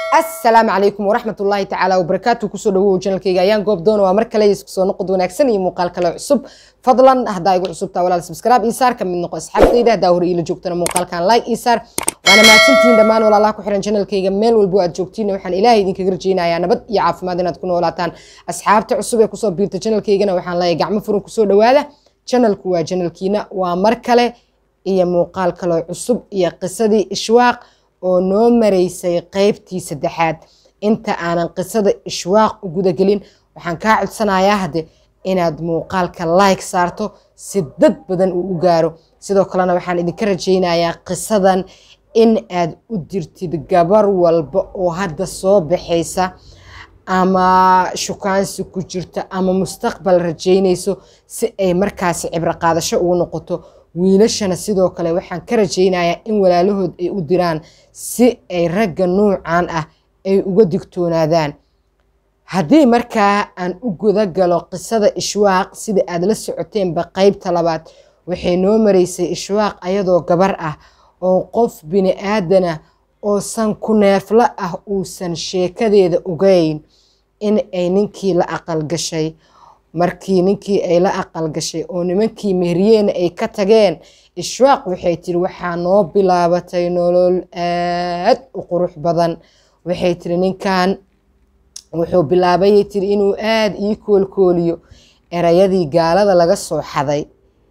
asalaamu calaykum waraxmat ullaahi tacaala wabarakaatu kusoo dhawow janalkayga ayaan goob doona waa mar kale isku soo noqod wanaagsan iyo muuqaal kale cusub fadlan haddaa igu cusubtaa walaal subscribe ii saar ka mid noqo asxaabtayda haddaa hore iila joogtana muuqaalkan like ii saar waana mahadsantihiin dhammaan walaalaha ku xiran janalkayga meel walbo aad joogtiin waxaan ilaahay idinkaga rajaynayaa nabad iyo caafimaad inaad ku noolaataan asxaabta cusub ee kusoo biirta janalkaygana waxaan leeyahay gacmo furan kusoo dhawaada janalku waa janalkiina waa mar kale iyo muuqaal kaloo cusub iyo qisadii ishwaaq oo noo maraysay qeybtii saddexaad inta aanan qisada ishwaaq u gudagelin waxaan kaa codsanayaa hadde inaad muuqaalka like saarto si dad badan uu u gaaro sidoo kalena waxaan idinka rajaynayaa qisadan in aad u dirtid gabar walba oo hadda soo baxaysa ama shukaansi ku jirta ama mustaqbal rajaynayso si ay markaasi cibro qaadasho ugu noqoto wiilashana sidoo kale waxaan ka rajaynayaa in walaalahood ay u diraan si ay ragga nuucan ah ay uga digtoonaadaan haddii markaa aan u guda galo qisada ishwaaq sida aad la socoteenba qeybta labaad waxay noo maraysay ishwaaq ayadoo gabar ah oo qof bini aadanah oo san ku neeflo ah uusan sheekadeeda ogeyn in ay ninkii la aqal gashay markii ninkii ay la aqal gashay oo nimankii mehriyeena ay ka tageen ishwaaq waxay tiri waxaa noo bilaabatay nolol aad u qurux badan waxay tiri ninkan wuxuu bilaabayay tiri inuu aada ii koolkooliyo erayadii gaalada laga soo xaday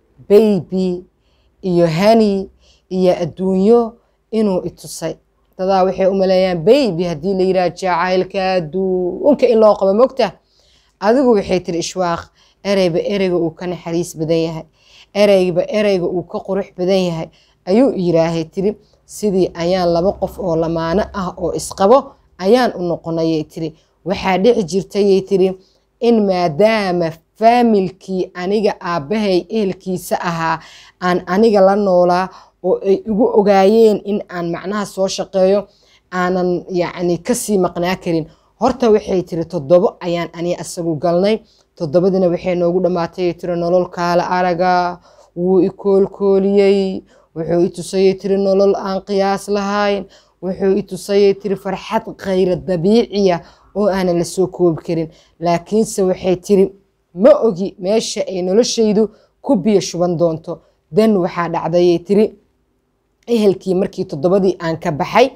baybi iyo hani iyo adduunyo inuu itusay dadaa waxay u maleeyaan baybi haddii la yidhaha jacaylka adduunka in loo qabo mogta adigu waxay tiri ishwaaq ereyba ereyga uu ka naxariis badan yahay ereyba ereyga uu ka qurux badan yahay ayuu yiraahay tiri sidii ayaan laba qof oo lamaano ah oo isqabo ayaan u noqonayay tiri waxaa dhici jirtayay tiri in maadaama faamilkii aniga aabbahay ehelkiisa ahaa aan aniga la noolaa oo ay igu ogaayeen in aan macnaha soo shaqeeyo aanan yacni kasii maqnaa karin horta waxay tiri toddobo ayaan ani asagu galnay toddobadina waxay noogu dhammaatay tiri nolol kaala araga wuu i koolkooliyey wuxuu i tusayay tiri nolol aan qiyaas lahayn wuxuu i tusayay tiri farxad khayra dabiiciya oo aanan la soo koobi karin laakiinse waxay tiri ma ogi meesha ay noloshaydu ku biyo shuban doonto dan waxaa dhacdayay tiri ehelkii markii toddobadii aan ka baxay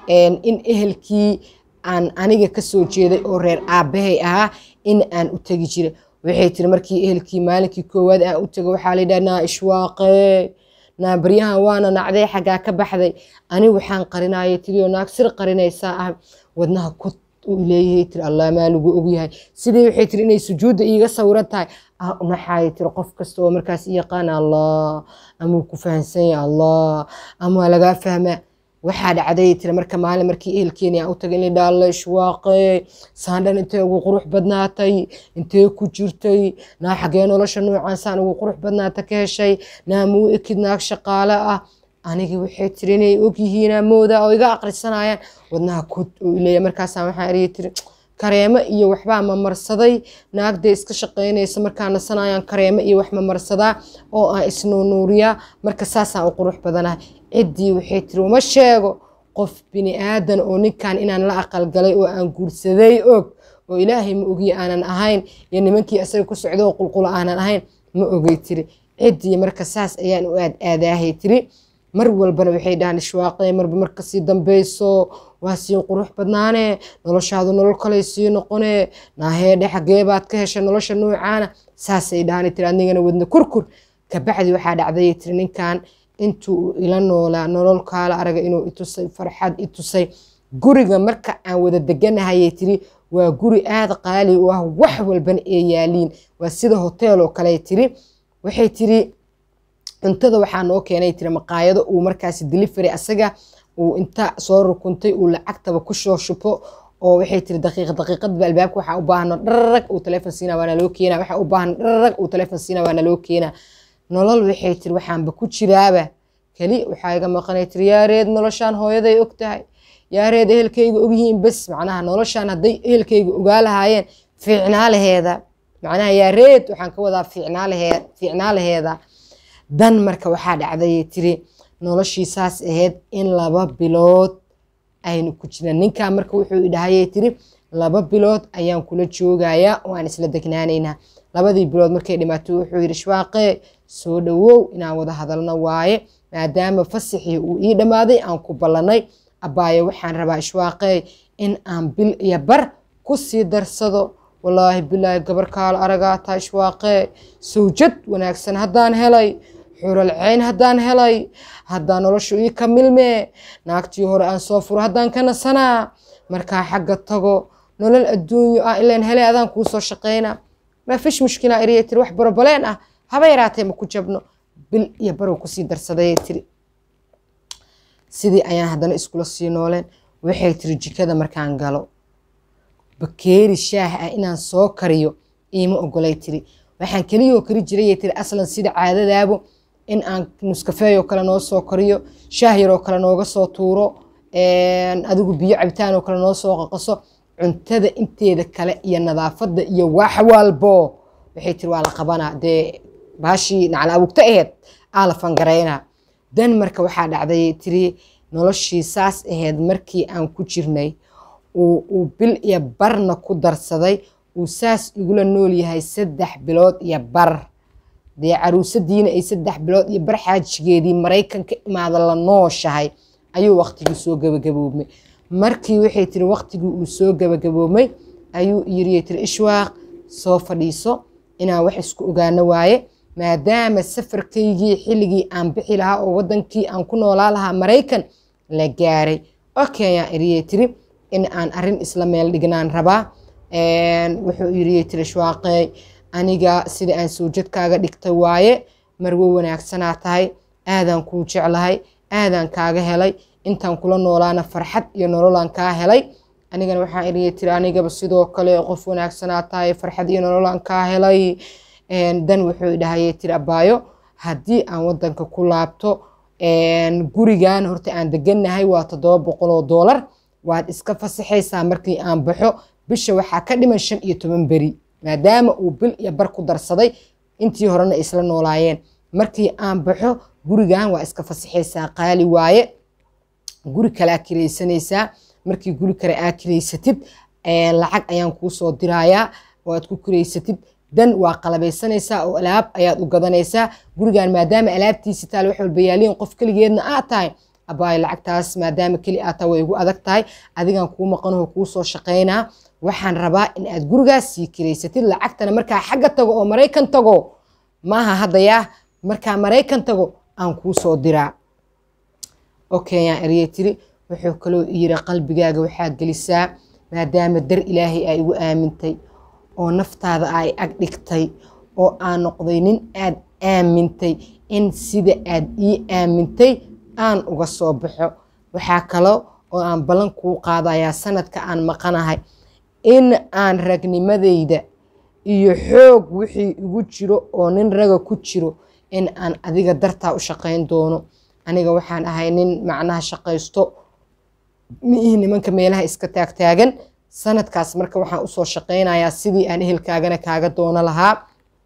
in ehelkii aan aniga kasoo jeeday oo reer aabbahay ahaa in aan u tegi jiray waxay tiri markii ehelkii maalinkii koowaad aan u tego waxaa layidhaha naa ishwaaqe naa baryahan waana nacday xaggaa ka baxday ani waxaan qarinaya tirioo naag sir qarinaysaa ah wadnaha kod uu leeyahay tiri allah maa lagu ogyahay sidii waxay tiri inay sujuudda iiga sawiran tahay naxaaya tiri qof kasta oo markaas i yaqaana allah ama uu ku fahansan yahay allah ama waa lagaa fahmaa waxaa dhacday tiri marka maalin markii ehelkeeni aan u tagay in la dhaalla ishwaaqe saandhan intee ugu qurux badnaatay intee ku jirtay naa xagee nolosha nuucan saan ugu qurux badnaata ka heshay naa muu ekid naag shaqaale ah anigi waxay tiri inay ogyihiin mooda oo iga aqrisanayaan wadnaha kod oo ileeya markaasaan waxaan eriya tiri kareemo iyo waxbaa mamarsaday naagda iska shaqaynaysa markaa nasanayaan kareemo iyo wax mamarsadaa oo aan isnuunuuriyaa marka saasaan u qurux badanahay ciddii waxay tiri uma sheego qof bini aadan oo ninkan inaan la aqalgalay oo aan guursaday og oo ilaahay ma ogiye aanan ahayn iyo nimankii asaga ku socdo oo qulqulo aanan ahayn ma ogay tiri ciddii marka saas ayaan u aad aadaahay tiri mar walbana waxay dhahaan ishwaaqe marba markasii dambayso waa sii qurux badnaane noloshaadu nolol kaley sii noqone naaheedhe xagee baad ka heshay nolosha nuucaana saasay dhahaan tiri adigana wadna kurkur kabacdi waxaa dhacday tiri ninkan intuu ila noolaa nolol kaala araga inuu itusay farxad itusay guriga marka aan wada deganahayay tiri waa guri aada qaali u ah wax walbana ee yaaliin waa sida hoteel oo kale tiri waxay tiri cuntada waxaa noo keenay tiri maqaayado uu markaasi delivery asaga uu inta soo rukuntay uu lacagtaba kusoo shubo oo waxay tiri daqiiq daqiiqadba albaabka waxaa u baahno dhararag uu teleefon siina waana loo keena waxaa u baahno dhararag uu teleefon siina waana loo keena nolol waxay tiri waxaanba ku jiraaba keli waxaa iga maqanay tiri yaareed noloshaan hooyaday og tahay yaareed ehelkayga ogyihiin bes macnaha noloshaan hadday ehelkayga ogaa lahaayeen fiicnaa laheeda macnaha yaareed waxaan ka wadaa fiicnaa laheeda dan marka waxaa dhacday tiri noloshii saas ahayd in laba bilood aynu ku jirna ninkaa marka wuxuu idhahayay tiri laba bilood ayaan kula joogayaa oo aan isla degnaanaynaa labadii bilood markay dhimaato wuxuu yidhi shwaaqee soo dhowow inaan wada hadalno waaye maadaama fasaxii uu ii dhammaaday aan ku ballanay abaaye waxaan rabaa ishwaaqee in aan bil iyo bar ku sii darsado wallaahi bilaahi gabar kaalo aragaataa ishwaaqee sawjad wanaagsan haddaan helay xural ceyn haddaan helay haddaan noloshu ii ka milmee naagtii hore aan soo furo haddaan ka nasanaa markaa xagga tago nolol adduunyo ah ilaan helay adaan kuu soo shaqayna maa fish mushkilaa eriya tiri wax barobaleen ah haba yaraatee ma ku jabno bil iyo barow kusii darsadayay tiri sidii ayaan haddana iskula sii nooleen waxay tiri jikada markaan galo bakeeri shaah ah inaan soo kariyo iima ogolay tiri waxaan keliyoo kari jirayay tiri aslan sida caadadaabo in aan nuskafeeyoo kale noo soo kariyo shaah yaroo kale nooga soo tuuro adigu biyo cabitaan oo kale noo soo qaqaso cuntada inteeda kale iyo nadaafadda iyo wax walbo waxay tiri waa la qabanaa dee baashii nacla awugta aheyd aa la fangaraynaa dan marka waxaa dhacday tiri noloshii saas aheyd markii aan ku jirnay uu bil iyo barna ku darsaday uu saas igula nool yahay saddex bilood iyo bar dee caruusadiina ay saddex bilood iyo bar xaajigeedii maraykan ka imaada la nooshahay ayuu waqtigii soo gabagaboobmay markii waxay tiri waqtigii uu soo gabagaboobmay ayuu yiriyay tiri ishwaaq soo fadhiiso inaan wax isku ogaano waaye maadaama safarkaygii xilligii aan bixi lahaa oo wadankii aan ku noolaa lahaa maraykan la gaaray okay ayaan iriyay tiri in aan arin isla meel dhignaan rabaa wuxuu yiriyay tiri ishwaaqey aniga sida aan sawjadkaaga dhigtay waaye marwo wanaagsanaa tahay aadaan kuu jeclahay aadaan kaaga helay intaan kula noolaana farxad iyo nololaan kaa helay anigana waxaan iriyay tiri anigaba sidoo kale qof wanaagsanaa tahay farxad iyo nololaan kaa helay dan wuxuu idhahayay tiri abaayo haddii aan wadanka ku laabto gurigan horta aan degannahay waa toddoba boqol oo doolar waad iska fasaxaysaa markii aan baxo bisha waxaa ka dhiman shan iyo toban beri maadaama uu bil iyo bar ku darsaday intii horena isla noolaayeen markii aan baxo gurigan waa iska fasaxaysaa qaali waaye guri kale aa kiraysanaysaa markii guri kale aa kiraysatid lacag ayaan kuu soo dirayaa oo aad ku kiraysatid dan waa qalabaysanaysaa oo alaab ayaad u gadanaysaa gurigan maadaama alaabtiisi taal wax walba yaaliin qof keligeedna aad tahay abaayo lacagtaas maadaama keli aad tahay way igu adag tahay adigan kuu maqanaho kuu soo shaqaynaa waxaan rabaa in aad gurigaas sii kiraysatid lacagtana markaa xagga tago oo maraykan tago maaha haddayaa markaa maraykan tago aan kuu soo diraa okay yaan eryay tiri wuxuu kaloo yiri qalbigaaga waxaa gelisaa maadaama dar ilaahay aa igu aamintay oo naftaada ay ag dhigtay oo aan noqday nin aad aamintay in sida aad ii aamintay aan uga soo baxo waxaa kalo oo aan ballan kuu qaadayaa sanadka aan maqanahay in aan ragnimadayda iyo xoog wixii igu jiro oo nin raga ku jiro in aan adiga dartaa u shaqayn doono aniga waxaan ahay nin macnaha shaqaysto miihi nimanka meelaha iska taagtaagan sanadkaas marka waxaan usoo shaqaynayaa sidii aan ehelkaagana kaaga doono lahaa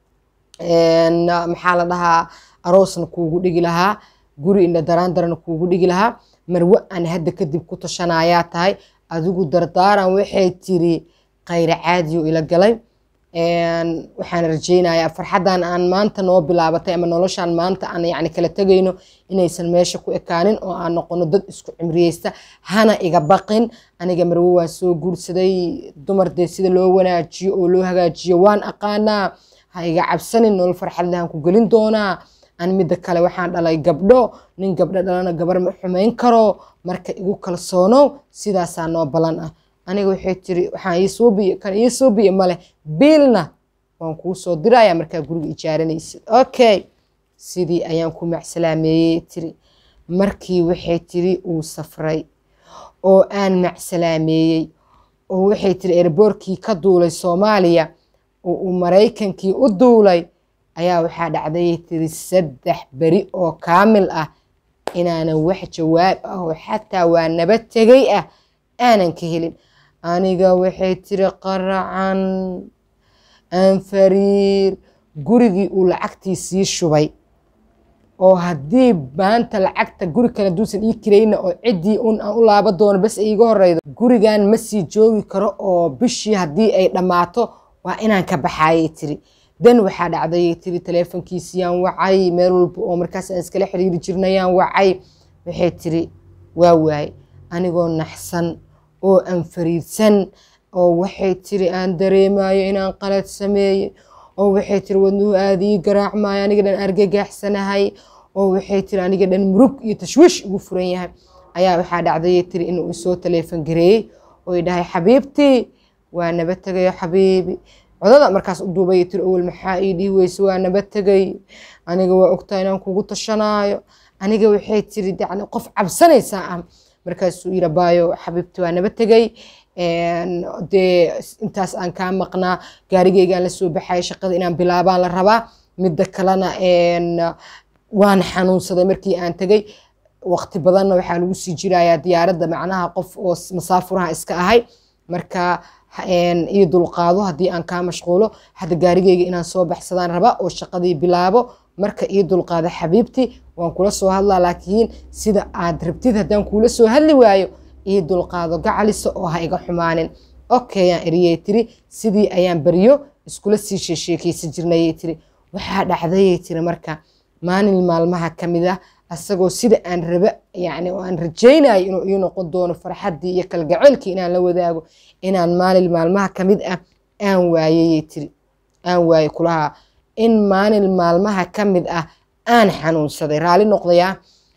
maxaa la dhahaa aroosna kuugu dhigi lahaa guri indha daraandarana kuugu dhigi lahaa marwe aan hadda kadib ku tashanayaa tahay adigu dardaaran waxay tiri khayra caadiyo ila galay waxaan rajaynayaa farxaddan aan maanta noo bilaabatay ama noloshaan maanta aan yani kala tegayno inaysan meesha ku ekaanin oo aan noqono dad isku cimriyeysta hana iga baqin aniga marwo waan soo guursaday dumar dee sida loo wanaajiyo oo loo hagaajiyo waan aqaanaa ha iga cabsanin nolol farxad lehan ku gelin doonaa an midda kale waxaan dhalay gabdho nin gabdho dhalana gabar ma xumayn karo marka igu kalsoonow sidaasaa noo balan ah aniga waxay tiri waxaan ii suubiye kan ii suubiye male biilna waan kuu soo diraya markaa guriga ijaaranaysid okay sidii ayaan ku macsalaameeyey tiri markii waxay tiri uu safray oo aan macsalaameeyey oo waxay tiri erboorkii ka duulay soomaaliya oo uu maraykankii u duulay ayaa waxaa dhacday tiri saddex beri oo kaamil ah inaanan wax jawaab ah oo xataa waa naba tegay ah aanan ka helin aniga waxay tiri qaracan aan fariir gurigii uu lacagtii sii shubay oo haddii maanta lacagta guri kale duusan ii kirayna oo ciddii un aan u laaba doono bas ay iga horeydo gurigan ma sii joogi karo oo bishii haddii ay dhammaato waa inaan ka baxaayay tiri dan waxaa dhacdayay tiri taleefonkiisiyaan wacay meel walba oo markaas aan iskala xiriiri jirnayaan wacay waxay tiri waa waay anigoo naxsan oo aan fariidsan oo waxay tiri aan dareemayo inaan qalad sameeyey oo waxay tiri wadnuhu aada ii garaacmaayo aniga dhan argagaxsanahay oo waxay tiri aniga dhan murug iyo tashwiish ugu furan yahay ayaa waxaa dhacdayay tiri inuu isoo taleefon gareeyey oo i dhahay xabiibtii waa naba tegayo xabiibi codada markaas u duubay tiri owel maxaa ii dhihi weyse waa naba tegay aniga waa ogtaa inaan kugu tashanaayo aniga waxay tiri yani qof cabsanaysaa ah markaasuu yiri baayo xabiibti waa naba tegay dee intaas aan kaa maqnaa gaarigeygaan la soo baxaya shaqada inaan bilaabaan la rabaa midda kalena waan xanuunsaday markii aan tegay waqti badanna waxaa lagu sii jirayaa diyaaradda macnaha qof oo masaafuraha iska ahay marka ii dulqaado haddii aan kaa mashquulo hadda gaarigeyga inaan soo baxsadaan raba oo shaqadii bilaabo marka ii dulqaado xabiibti waan kula soo hadlaa laakiin sida aad rabtid haddaan kuula soo hadli waayo ii dulqaado gacalisa oo ha iga xumaanin okay aan eriyey tiri sidii ayaan baryo iskula sii sheesheekeysan jirnayay tiri waxaa dhacdayay tiri marka maalin maalmaha ka mid ah asagoo sida aan raba yani oo aan rajaynayo inuu ii noqon doono farxaddii iyo kalgaceylkii inaan la wadaago inaan maalin maalmaha ka mid ah aan waayayay tiri aan waaye kulahaa in maalin maalmaha ka mid ah aan xanuunsaday raalli noqdayaa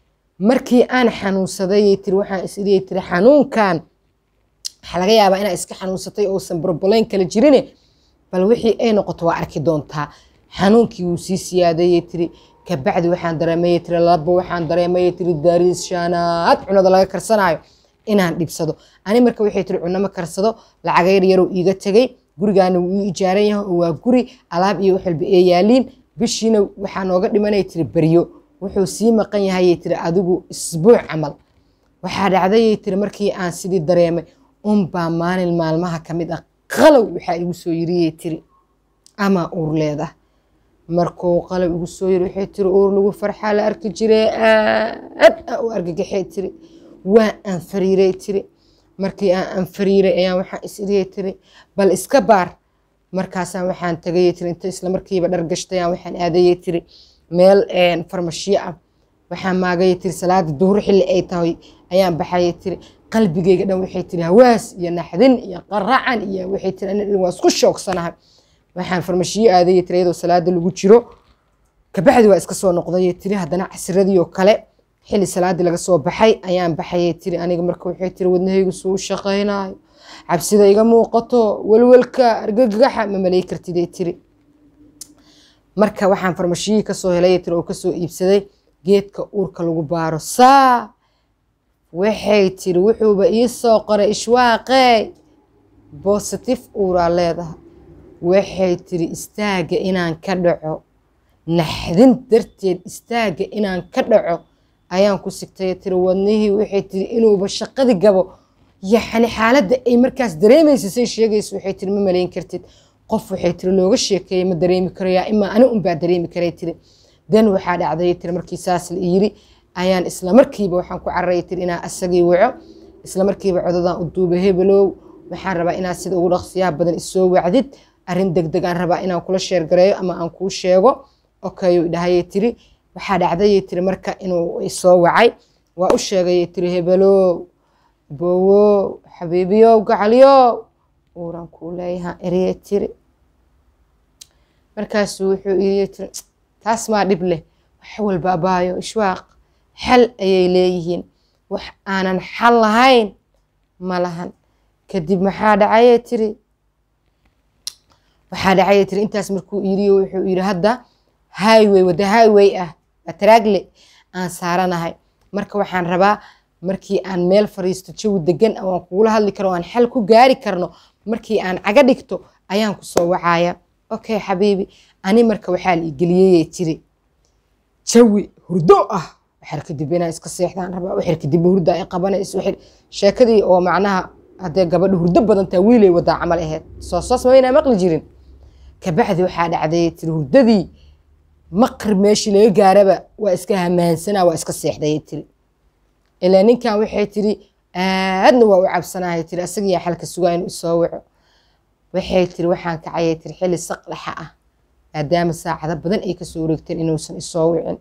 markii aan xanuunsadayay tiri waxaan isiriyay tiri xanuunkan waxaa laga yaabaa inaa iska xanuunsatay ousan barbalayn kala jirine bal wixii ay noqoto waa arki doontaa xanuunkii wuu sii siyaadayay tiri kabacdi waxaan dareemayay tiri laba waxaan dareemayay tiri daariis shaanaad cunada laga karsanayo inaan dhibsado ani marka waxay tiri cunama karsado lacagayr yarow iiga tegay gurigaana wuu ii ijaaran yahay oo waa guri alaab iyo wax walba ee yaaliin bishiina waxaa nooga dhimanay tiri beryo wuxuu sii maqan yahayay tiri adigu isbuuc camal waxaa dhacdayay tiri markii aan sidii dareemay unbaa maalin maalmaha ka mid ah qalow waxaa igu soo yiriyay tiri ama uur leedah markuu qalow igu soo yiri waxay tiri uur lagu farxaa la arki jiray aad a u argagaxay tiri waa aan fariiray tiri markii aan anfariiray ayaan waxaan is iriyay tiri bal iska baar markaasaan waxaan tagayay tiri inta isla markiiba dhar gashtayaan waxaan aadayay tiri meel farmashiyo ah waxaan maagayay tiri salaada duhur xilli ay tahay ayaan baxayay tiri qalbigeyga dhan waxay tiri hawaas iyo naxdin iyo qaracan iyo waxay tiri ani waa isku shoogsanahay waxaan farmashiyo aadayay tiri iyadoo salaada lagu jiro kabacdi waa iska soo noqdayay tiri haddana casiradii oo kale xilli salaadii laga soo baxay ayaan baxayay tiri aniga marka waxay tiri wadnahaygu suu shaqaynayo cabsida iga muuqato welwelka argagaxa ma malay kartiday tiri marka waxaan farmashiyihii kasoo helay tiri oo kasoo iibsaday geedka uurka lagu baaro saa waxay tiri wuxuuba ii soo qoray ishwaaqee bositif uuraa leedahay waxay tiri istaaga inaan ka dhaco naxdin darteed istaaga inaan ka dhaco ayaan ku sigtay tiri wadnihii waxay tiri inuuba shaqadii gabo yacni xaaladda ay markaas dareemaysa say sheegaysa waxay tiri ma malayn kartid qof waxay tiri looga sheekeeyay ma dareemi karayaa imaa ani unbaa dareemi karay tiri dan waxaa dhacday tiri markii saas la yiri ayaan isla markiiba waxaan ku cararaya tiri inaa asagii waco isla markiiba codadan u duuba hebelow waxaan rabaa inaad sida ugu dhaqsiyaha badan isoo wacdid arrin degdeg aan rabaa inaan kula sheergareeyo ama aan kuu sheego okayu dhahayay tiri waxaa dhacdayay tiri marka inuu isoo wacay waa u sheegayay tiri hebelow bowow xabiibiyow gacaliyow uuran kuu leeyahaan eriyay tiri markaasuu wuxuu iriye tiri taas maa dhib leh wax walba abaayo ishwaaq xal ayay leeyihiin wax aanan xal lahayn ma lahan kadib maxaa dhacayay tiri waxaa dhacayay tiri intaas markuu iriyo wuxuu yiri hadda highway wada highway ah batraagle aan saaranahay marka waxaan rabaa markii aan meel fariisto jawi degan oo aan kugula hadli karo aan xal ku gaari karno markii aan caga dhigto ayaan kusoo wacaya okay xabiibi ani marka waxaa la igeliyeyay tiri jawi hurdo ah waxar kadib inaan iska seexdaan rabaa waxar kadib hurda ay qabanayso waxar sheekadii oo macnaha haddee gabadha hurdo badantaa wiilay wadaa camal aheyd soo soos ma waynaa maqli jirin kabacdi waxaa dhacday tiri hurdadii maqrib meeshii laga gaaraba waa iska hamaansana waa iska seexdayay tiri ilaa ninkan waxay tiri aadna waa u cabsanahay tiri asagiyaa xalka sugaa inuu isoo waco waxay tiri waxaan kacayay tiri xilli saqdhaxa ah maadaama saacado badan ay kasoo wareegteen inuusan isoo wicin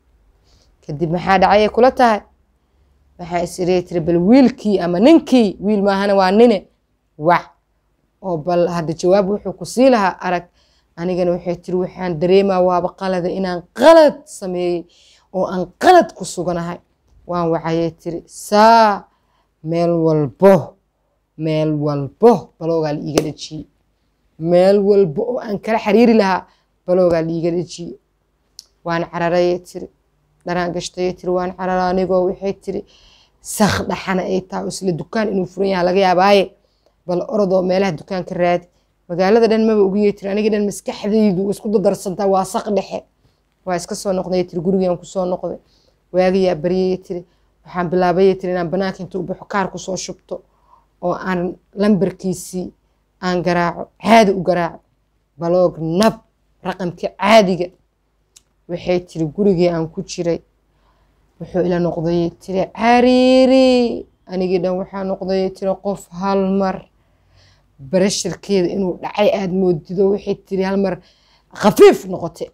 kadib maxaa dhacayay kula tahay waxaa isirey tiri bal wiilkii ama ninkii wiil maahana waa nine wac oo bal hadda jawaab wuxuu ku sii lahaa arag anigana waxay tiri waxaan dareemaa waaba qalada inaan qalad sameeyey oo aan qalad ku suganahay waan wacayay tiri saa meel walbo meel walbo baloogaa la iiga dhejiyey meel walbo oo aan kala xiriiri lahaa baloogaa la iiga dhejiyey waan cararayay tiri dharaan gashtayay tiri waan carara anigoo waxay tiri sak dhaxana ay tahay isla dukaan inuu furan yaha laga yaabaaye bal orodoo meelaha dukaanka raadi magaalada dhan maba ugu yeetiri aniga dhan maskaxdaydu isku dadarsantaa waa saq dhexe waa iska soo noqday tiri gurigaan kusoo noqday waagayaa baryayay tiri waxaan bilaabayay tiri inaan banaanka intuu baxo kaar kusoo shubto oo aan lambarkiisii aan garaaco caadi u garaaco baloog nab raqamka caadiga waxay tiri gurigii aan ku jiray wuxuu ila noqdayay tiri cariiri anigii dhan waxaa noqdayay tiri qof hal mar barashirkeeda inuu dhacay aada moodido waxay tiri hal mar khafiif noqote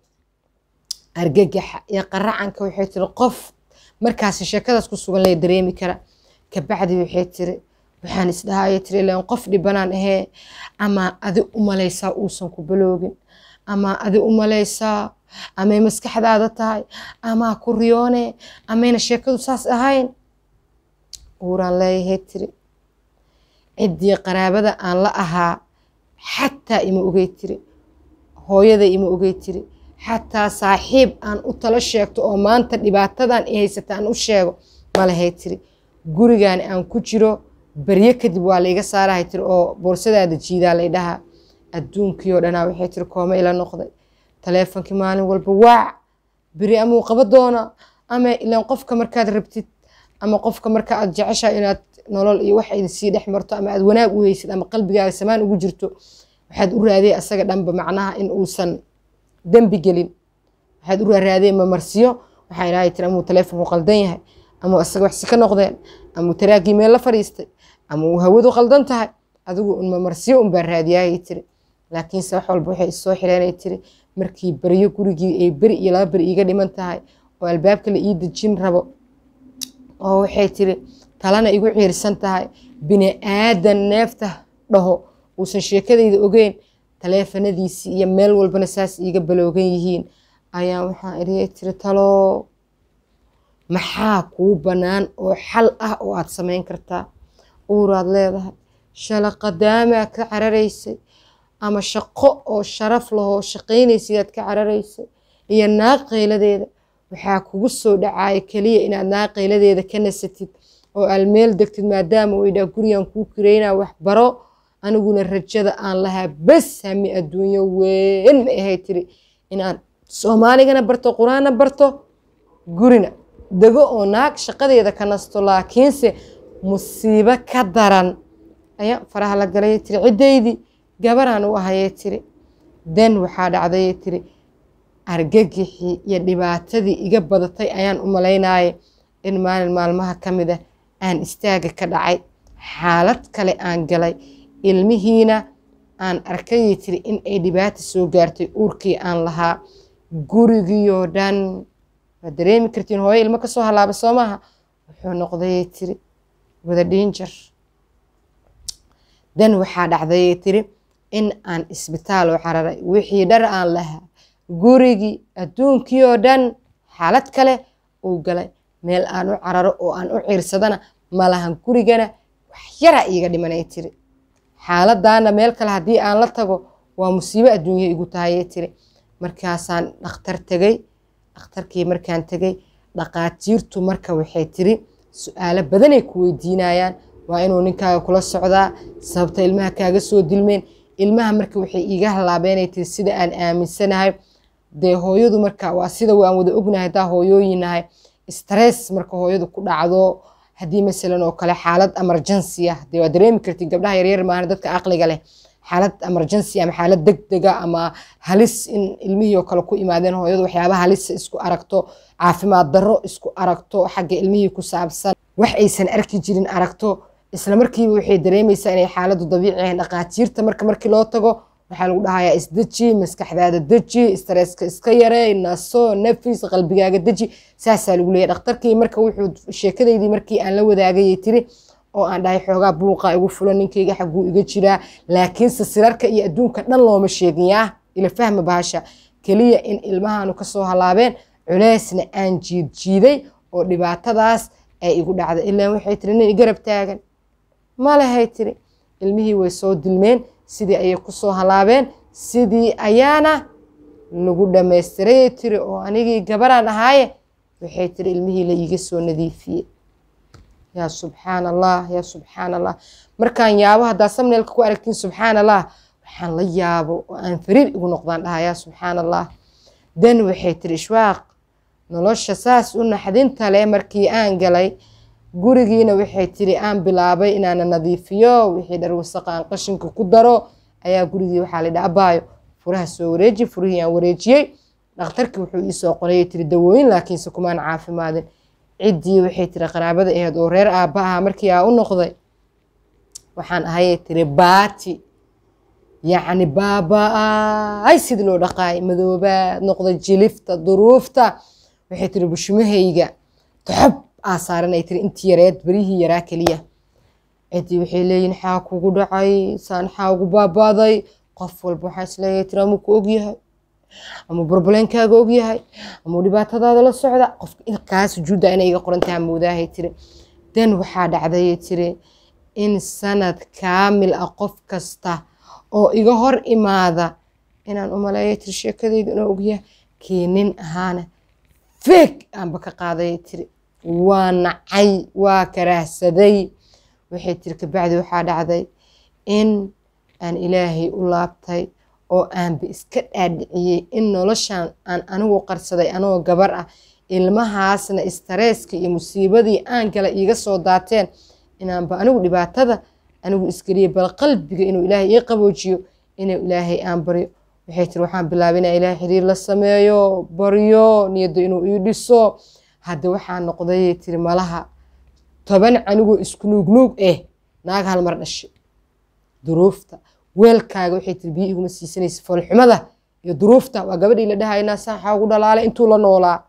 argagaxa iyo qaracanka waxay tiri qof markaasi sheekadaas ku sugan lee dareemi kara kabacdi waxay tiri waxaan isdhahaya tiri ilaan qof dhibanaan ahee ama adi u malaysaa uusan ku baloogin ama adi u malaysaa amay maskaxdaada tahay amaa ku riyoone amayna sheekadu saas ahayn uuraan leeyahay tiri ciddii qaraabada aan la ahaa xataa ima ogey tiri hooyada ima ogey tiri xataa saaxiib aan u talo sheegto oo maanta dhibaatadan i haysata aan u sheego malahay tiri gurigan aan ku jiro beryo kadib waa laiga saarahay tiri oo boorsadaada jiidaa lay dhahaa adduunkii oo dhanaa waxay tiri kooma ila noqday taleefonkii maalin walba waac beri amuu qaba doona ama ilaan qofka markaad rabtid ama qofka marka aad jeceshahay inaad nolol iyo wax idin sii dhex marto ama aad wanaag u heysid ama qalbigaaga samaan ugu jirto waxaad u raadiyay asaga dhanba macnaha in uusan dembi gelin waxaad u raadiyay mamarsiyo waxaa ilaahay tiri amuu taleefonku qaldan yahay amuu asaga waxsi ka noqdeen amuu taraagii meel la fadhiistay ama uu hawadu qaldan tahay adigu un mamarsiyo unbaa raadiyaayay tiri laakiinse wax walba waxay isoo xireenay tiri markii beryo gurigii ay beri iyo laba beri iiga dhiman tahay oo albaabka la ii dejin rabo oo waxay tiri talana igu ciirsan tahay bini aadan neefta dhaho uusan sheekadayda ogeyn taleefanadiisii iyo meel walbana saas iiga baloogan yihiin ayaan waxaan iriyay tiri talo maxaa kuu bannaan oo xal ah oo aad samayn kartaa uuraad leedahay shalaqadaamaa ka cararaysay ama shaqo oo sharaf lahoo shaqaynaysidaad ka cararaysay iyo naag qayladeeda waxaa kugu soo dhacaya keliya inaad naag qayladeeda ka nasatid oo almeel degtid maadaama uu idhaa gurigan kuu kireynaa wax baro aniguna rajada aan lahaa bes hami adduunyo weyn ma ahay tiri inaan soomaaligana barto qur-aanna barto gurina dego oo naag shaqadeeda ka nasto laakiinse musiibo ka daran ayaa faraha la galay tiri ciddaydii gabaraan u ahayay tiri den waxaa dhacdayay tiri argagixii iyo dhibaatadii iga badatay ayaan u malaynaye in maalin maalmaha ka mid ah aan istaaga ka dhacay xaalad kale aan galay ilmihiina aan arkayay tiri in ay dhibaata soo gaartay uurkii aan lahaa gurigiioo dhan waad dareemi kartiin hooyo ilmo kasoo halaaba soo maaha wuxuu noqdayay tiri wada dhinjar dan waxaa dhacdayay tiri in aan isbitaal u cararay wixii dhar aan lahaa gurigii adduunkii oo dhan xaalad kale uu galay meel aan u cararo oo aan u ciirsadana malahan gurigana wax yaraa iiga dhimanay tiri xaaladaana meel kale haddii aan la tago waa musiibo adduunya igu tahayay tiri markaasaan dhakhtar tegey dhakhtarkii markaan tegey dhaqaatiirtu marka waxay tiri su-aalo badanay ku weydiinayaan waa inuu ninkaaga kula socdaa sababta ilmaha kaaga soo dilmeen ilmaha marka waxay iiga halaabeenay tiri sida aan aaminsanahay dee hooyadu marka waa sida waan wada ognahay haddaa hooyooyinahay stress marka hooyadu ku dhacdo haddii masalan oo kale xaalad emergency ah dee waa dareemi kartid gabdhaha yaryar maahan dadka aqliga leh xaalad emergency ama xaalad degdega ama halis in ilmihii oo kale ku imaadeen hooyadu waxyaaba halisa isku aragto caafimaad darro isku aragto xagga ilmihii ku saabsan wax aysan arki jirin aragto isla markiiba waxay dareemaysaa inay xaaladdu dabiici ahayn dhaqaatiirta marka markii loo tago waxaa lagu dhahayaa isdeji maskaxdaada deji stresska iska yarey naso nafis qalbigaaga deji saasaa lagu leeyahy dhakhtarkii marka wuxuu sheekadeydii markii aan la wadaagayay tiri oo aan dhahay xoogaa buuqa igu fulan ninkayga xagguu iga jiraa laakiinse sirarka iyo adduunka dhan looma sheegin yaa ila fahma bahasha keliya in ilmahaanu kasoo halaabeen culeysna aan jiid jiiday oo dhibaatadaas ay igu dhacday ilaan waxay tiri nin igarab taagan malahay tiri ilmihii way soo dilmeen sidii ayay kusoo halaabeen sidii ayaana lagu dhammaystirayay tiri oo anigii gabaraan ahaaye waxay tiri ilmihii la iiga soo nadiifiyey yaa subxaan allah yaa subxaan allah markaan yaabo haddaa samneelka ku aragtiin subxaan allah waxaan la yaabo oo aan fariir igu noqdaan dhahaa yaa subxaan allah dan waxay tiri ishwaaq nolosha saas u naxdinta leh markii aan galay gurigiina waxay tiri aan bilaabay inaana nadiifiyo wixii dhar wasaqa aan qashinka ku daro ayaa gurigii waxaa laydha abaayo furaha soo wareeji furihii aan wareejiyey dhakhtarkii wuxuu iisoo qorayay tiri dawooyin laakiinse kumaan caafimaadin ciddii waxay tiri qaraabada aheyd oo reer aabba aha markii aa u noqday waxaan ahayay tiri baati yacni baaba-ay sidii loo dhaqaay madoobaad noqday jilifta duruufta waxay tiri bushmahayga toxob aa saaranay tiri intii yareed berihii yaraa keliya ciddii waxay leeyihin xaa kugu dhacay saan xaa ugu baabaaday qof walba waxaa isleeyahay tiri amuu ku ogyahay ama burbaleenkaaga ogyahay ama dhibaatadaada la socda qofka kaa sujuudda inay iga qorantaha moodaahay tiri dan waxaa dhacdayay tiri in sanad kaamil ah qof kasta oo iga hor imaada inaan umaleeya tiri sheekadayda inuu ogyahay kii nin ahaana feeg aanba ka qaadayay tiri waa nacay waa karaahsaday waxay tiri kabacdi waxaa dhacday in aan ilaahay u laabtay oo aanba iska dhaadhiciyey in noloshan aan anigu qarsaday anoo gabar ah ilmahaasna istareeska iyo musiibadii aan gala iiga soo daateen inaanba anigu dhibaatada anigu isgeliye bal qalbiga inuu ilaahay ii qaboojiyo inuu ilaahay aan baryo waxay tiri waxaan bilaabay inaa ilaahay xiriir la sameeyo baryo niyadda inuu ii dhiso hadda waxaa noqdayay tiri malaha toban canigoo isku nuugnuug eh naag hal mar dhashay duruufta weelkaaga waxay tiri biyo iguma siisanaysa foolxumada iyo duruufta waa gabadhii la dhahaynaa saaxa ugu dhalaalay intuu la noolaa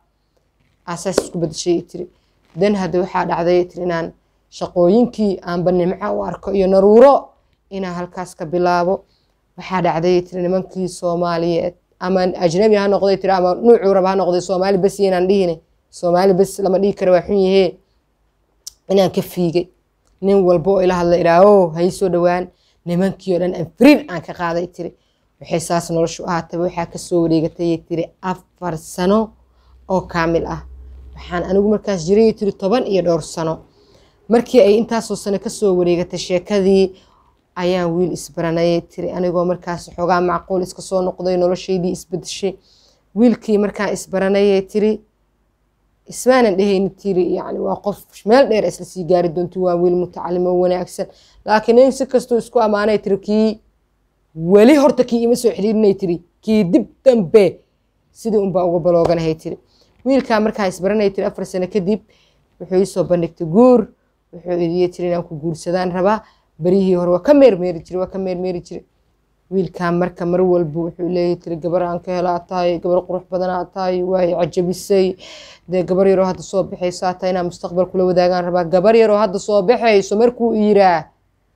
asaas isku badashay tiri dan hadda waxaa dhacday tiri inaan shaqooyinkii aanba nimco u arko iyo naruuro inaan halkaas ka bilaabo waxaa dhacday tiri nimankii soomaaliyeed ama ajnabi ha noqday tiri ama nuucuu raba ha noqday soomaali bes inaan dhihine soomaali bes lama dhihi kara waa xun yahee inaan ka fiigay nin walba oo ila hadla idhaaho hay soo dhowaan nimankii oo dhan aan firiir aan ka qaaday tiri waxay saas noloshu ahaataba waxaa kasoo wareegatay tiri afar sano oo kaamil ah waxaan anigu markaas jiray tiri toban iyo dhowr sano markii ay intaasoo sano kasoo wareegatay sheekadii ayaan wiil isbaranayay tiri anigoo markaas xoogaa macquul iska soo noqday noloshaydii isbedeshay wiilkii markaan isbaranayay tiri ismaanan dhehayni tiri yani waa qof meel dheer isla sii gaari doonti waa wiil mutacalimo wanaagsan laakiin in si kastuu isku ammaanay tiri kii weli horta kii ima soo xiriirinay tiri kii dib dambe sidii unbaa uga balooganahay tiri wiilkaa markaan isbaranay tiri afar sano kadib wuxuu iisoo bandhigtay guur wuxuu idiye tiri inaan ku guursadaan rabaa berihii hore waa ka meermeeri jire waa ka meermeeri jire wiilkan marka mar walba wuxuu leeyahy tiri gabar aan ka helaa tahay gabar qurux badanaa tahay waay cajabisay dee gabar yaroo hadda soo baxaysaa tahay inaan mustaqbal kula wadaagaan rabaa gabar yaroo hadda soo baxayso markuu yiraa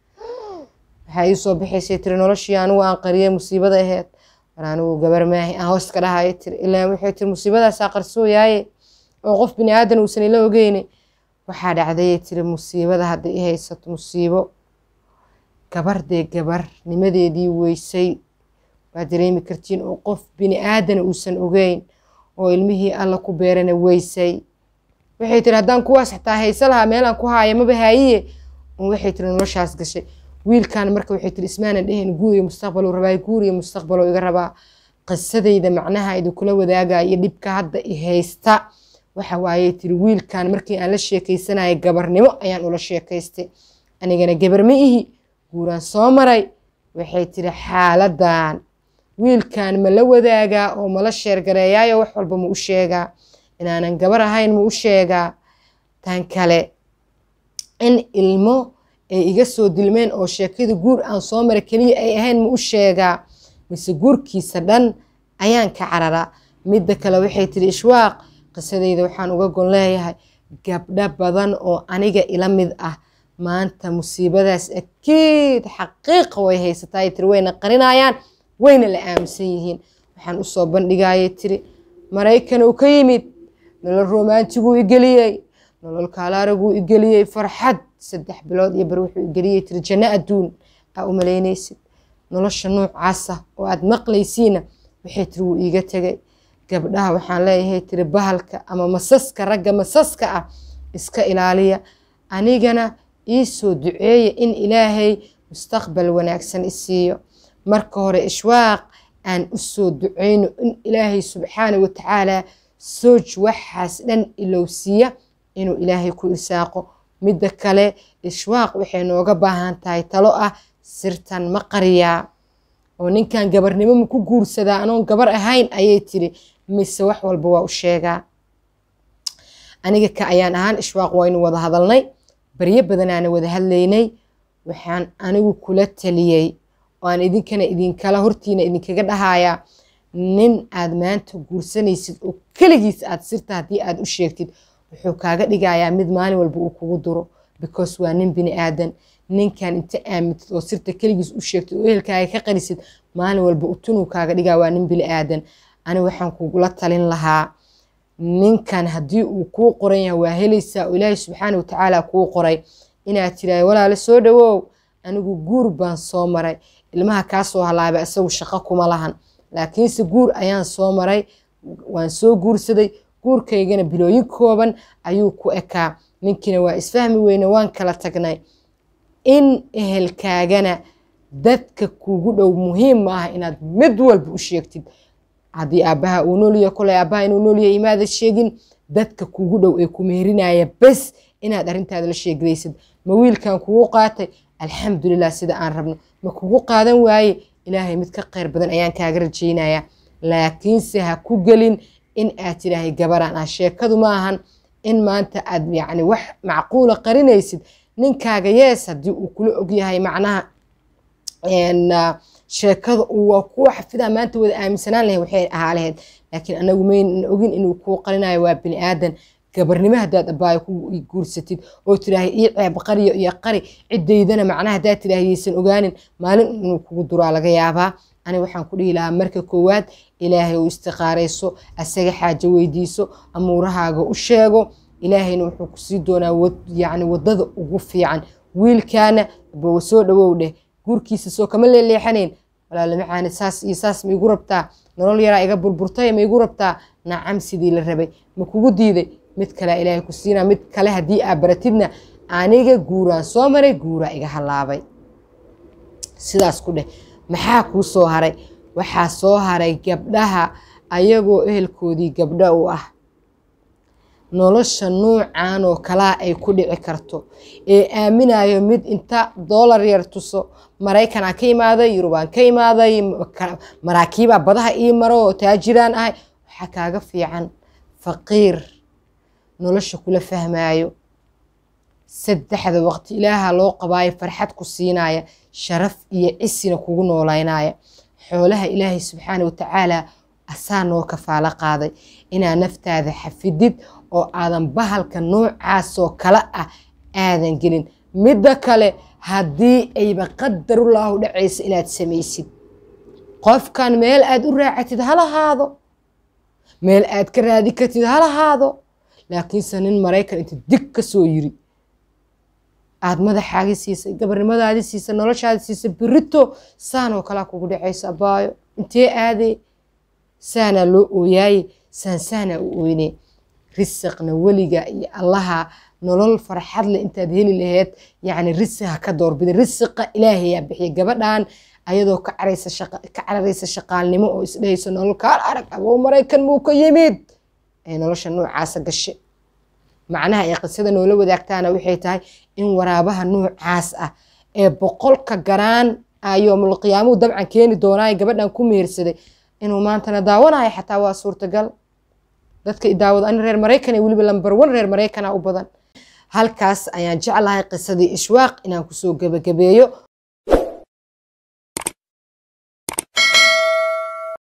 waxaa ii soo baxaysay tiri noloshii anigu aan qariyay musiibada aheyd war anigu gabar maahi aan hoos ka dhahaya tiri ilaa waxay tiri musiibadaasaa qarsooyaaye oo qof bini aadan uusan ila ogeyni waxaa dhacdayay tiri musiibada hadda i haysato musiibo gabar dee gabarnimadeedii weysay waa dareemi kartiin oo qof bini aadana uusan ogeyn oo ilmihii alla ku beerana weysay waxay tiri haddaan kuwaas xataa haysa lahaa meelaan ku haaya maba haayiye waxay tiri noloshaas gashay wiilkan marka waxay tiri ismaanan dheheen guuriyo mustaqbaluu rabaa guuriyo mustaqbaloo iga rabaa qisadayda macnaha idinkula wadaagaya dhibka hadda i haysta waxa waayey tiri wiilkan markii aan la sheekaysanaya gabarnimo ayaan ula sheekaystay anigana gabar ma ihi guuraan soo maray waxay tiri xaaladan wiilkan ma la wadaagaa oo mala sheergareeyaayo wax walba ma u sheegaa inaanan gabar ahayn ma u sheegaa tan kale in ilmo ay iga soo dilmeen oo sheekada guur aan soo mara keliya ay ahayn ma u sheegaa mise guurkiisa dhan ayaan ka cararaa midda kale waxay tiri ishwaaq qisadayda waxaan uga gon leeyahay gabdho badan oo aniga ila mid ah maanta musiibadaas akiid xaqiiqa way haysataa tiri wayna qarinayaan wayna la aaminsan yihiin waxaan usoo bandhigayay tiri maraykan uu ka yimid nolol romantiguu igeliyey nolol kaalaaraguu igeliyey farxad saddex bilood iyo bar wuxuu igeliyey tiri janno adduun aa u malaynaysid nolosha noocaasa oo aad maqlaysiina waxay tiri wuu iiga tegay gabdhaha waxaan leeyahay tiri bahalka ama masaska ragga masaska ah iska ilaaliya anigana ii soo duceeya in ilaahay mustaqbal wanaagsan isiiyo marka hore ishwaaq aan u soo duceyno in ilaahay subxaana wa tacaala sooj waxaas dhan ilowsiiya inuu ilaahay ku irsaaqo midda kale ishwaaq waxay nooga baahan tahay talo ah sirtan ma qariyaa oo ninkan gabarnimo ma ku guursadaa anoon gabar ahayn ayay tiri mise wax walba waa u sheegaa aniga ka ayaan ahaan ishwaaq waynu wada hadalnay baryo badanaana wada hadlaynay waxaan anigu kula taliyey oo aan idinkana idinkala hortiina idinkaga dhahayaa nin aad maanta guursanaysid oo keligiis aad sirta haddii aad u sheegtid wuxuu kaaga dhigayaa mid maalin walba uu kugu duro because waa nin bini aadan ninkan inta aamintid oo sirta keligiis u sheegtid oo ehelkaaga ka qarisid maalin walba utunuu kaaga dhigaa waa nin bini aadan ani waxaan kugula talin lahaa ninkan haddii uu kuu qoran yahay waa helaysaa oo ilaahay subxaana watacaala kuu qoray inaad tiraahdo walaale soo dhawow anigu guur baan soo maray ilmaha kaa soo halaabay isagu shaqo kuma lahan laakiinse guur ayaan soo maray waan soo guursaday guurkaygana bilooyin kooban ayuu ku ekaa ninkiina waa isfahmi weyne waan kala tagnay in ehelkaagana dadka kugu dhow muhiim ma aha inaad mid walba u sheegtid haddii aabbaha uu noolyahay kolay aabbaha inuu noolyahay imaada sheegin dadka kugu dhow ee ku meerinaya bes inaad arrintaada la sheegaysid ma wiilkan kugu qaatay alxamdulilah sida aan rabno ma kugu qaadan waaye ilaahay mid ka khayr badan ayaan kaaga rajaynayaa laakiinse ha ku gelin in aad tidhaahay gabaraan ah sheekadu ma ahan in maanta aad yacni wax macquula qarinaysid ninkaaga yees haddii uu kula ogyahay macnaha sheekada uu waa kuwa xafidaa maanta wada aaminsanaan lahayd waxay ahaa lahayd laakiin anagu maynan ogin inuu kuu qarinayo waa bini aadan gabarnimo haddaad abaayo ku guursatid oo tidhaahay ii ceeb qariyo iyo qari ciddaydana macnaha haddaad tidhaahay yaysan ogaanin maalin inuu kugu duraa laga yaabaa ani waxaan ku dhihi lahaa marka koowaad ilaahay uu istiqaarayso asaga xaajo weydiiso amuurahaaga u sheego ilaahayna wuxuu kusii doonaa yacni waddada ugu fiican wiilkaana bawa soo dhawow dheh guurkiisa soo kama leeleexanayn walaala macaani saas iyo saas ma igu rabtaa nolol yaraa iga burburtay ma igu rabtaa nacam sidii la rabay ma kugu diiday mid kale ilaahay ku siinaa mid kale haddii aa baratidna aniga guuraan soo maray guuraa iga halaabay sidaas ku dheh maxaa kuu soo haray waxaa soo haray gabdhaha ayagoo ehelkoodii gabdho u ah nolosha nuucan oo kalaa ay ku dhici karto ee aaminayo mid inta doolar yar tuso maraykanaa ka imaaday yurubaan ka imaaday maraakiibaa badaha ii maro oo taajiraan ahay waxaa kaaga fiican faqiir nolosha kula fahmaayo saddexda waqti ilaaha loo qabaayo farxad ku siinaya sharaf iyo cisina kugu noolaynaya xoolaha ilaahay subxaana watacaala asaa noo kafaalo qaaday inaa naftaada xafidid oo aadan bahalka noocaasoo kale ah aadan gelin midda kale haddii ayba qadarulaahu dhacaysa inaad samaysid qofkan meel aad u raacatid halahaado meel aad ka raadi kartid halahaado laakiinse nin maraykan inta dig ka soo yiri aad madaxaagi siisay gabarnimadaadi siisay noloshaadi siisay birito saanoo kalaa kugu dhacaysa abaayo intee aadee saanaa loo ooyaaye saan saanaa u ooynee risaqna weliga iyo allaha nolol farxad leh intaad heli laheyd yacni risiq ha ka doorbida risiqa ilaahayaa bixiya gabadhan ayadoo ka cararaysa shaqaalnimo oo isdhehayso nolol kaal arag abow maraykan muu ka yimid ee nolosha noocaasa gashe macnaha ay qisada noola wadaagtaana waxay tahay in waraabaha noocaas ah ee boqolka garaan yoomul qiyaamuhu dabcan keeni doonaayo gabadhan ku mehersaday inuu maantana daawanayo xataa waa suurtagal dadka daawada ani reer maraykan ee weliba lambar wan reer maraykana u badan halkaas ayaan jeclahay qisadii ishwaaq inaan kusoo gebagabeeyo